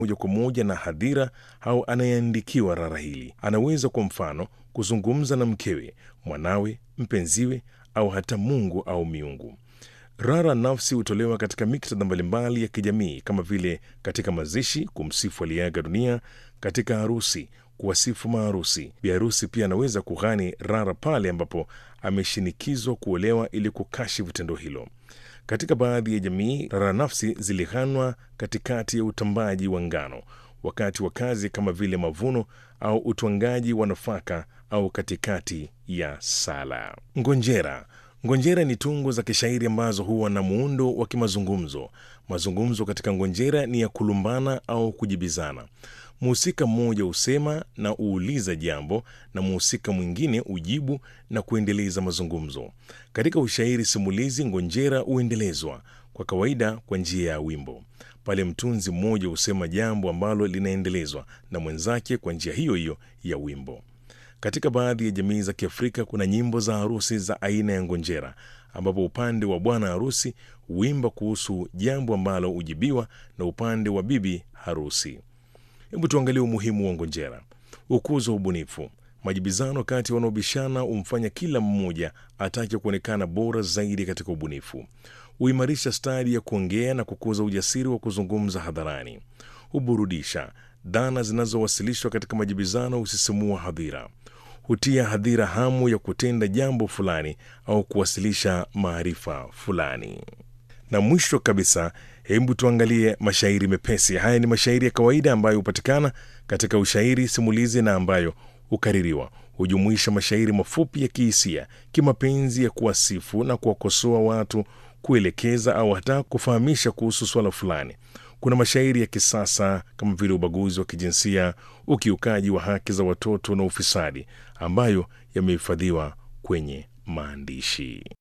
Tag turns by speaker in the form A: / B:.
A: moja kwa moja na hadhira au anayeandikiwa rara hili. Anaweza kwa mfano kuzungumza na mkewe, mwanawe, mpenziwe au hata Mungu au miungu. Rara nafsi hutolewa katika miktadha mbalimbali ya kijamii kama vile katika mazishi, kumsifu aliyeaga dunia, katika harusi, kuwasifu maharusi. Biharusi pia anaweza kughani rara pale ambapo ameshinikizwa kuolewa ili kukashifu tendo hilo. Katika baadhi ya jamii, rara nafsi zilighanwa katikati ya utambaji wa ngano, wakati wa kazi kama vile mavuno au utwangaji wa nafaka au katikati ya sala. Ngonjera. Ngonjera ni tungo za kishairi ambazo huwa na muundo wa kimazungumzo. Mazungumzo katika ngonjera ni ya kulumbana au kujibizana. Mhusika mmoja husema na uuliza jambo na mhusika mwingine ujibu na kuendeleza mazungumzo. Katika ushairi simulizi, ngonjera huendelezwa kwa kawaida kwa njia ya wimbo. Pale mtunzi mmoja husema jambo ambalo linaendelezwa na mwenzake kwa njia hiyo hiyo ya wimbo. Katika baadhi ya jamii za Kiafrika kuna nyimbo za harusi za aina ya ngonjera, ambapo upande wa bwana harusi huimba kuhusu jambo ambalo hujibiwa na upande wa bibi harusi. Hebu tuangalie umuhimu wa ngonjera. Ukuzo wa ubunifu. Majibizano kati ya wanaobishana humfanya kila mmoja atake kuonekana bora zaidi katika ubunifu. Huimarisha stadi ya kuongea na kukuza ujasiri wa kuzungumza hadharani. Huburudisha. Dhana zinazowasilishwa katika majibizano husisimua hadhira. Hutia hadhira hamu ya kutenda jambo fulani au kuwasilisha maarifa fulani. Na mwisho kabisa, hebu tuangalie mashairi mepesi. Haya ni mashairi ya kawaida ambayo hupatikana katika ushairi simulizi na ambayo hukaririwa. Hujumuisha mashairi mafupi ya kihisia, kimapenzi, ya kuwasifu na kuwakosoa watu, kuelekeza au hata kufahamisha kuhusu swala fulani. Kuna mashairi ya kisasa kama vile ubaguzi wa kijinsia, ukiukaji wa haki za watoto na ufisadi, ambayo yamehifadhiwa kwenye maandishi.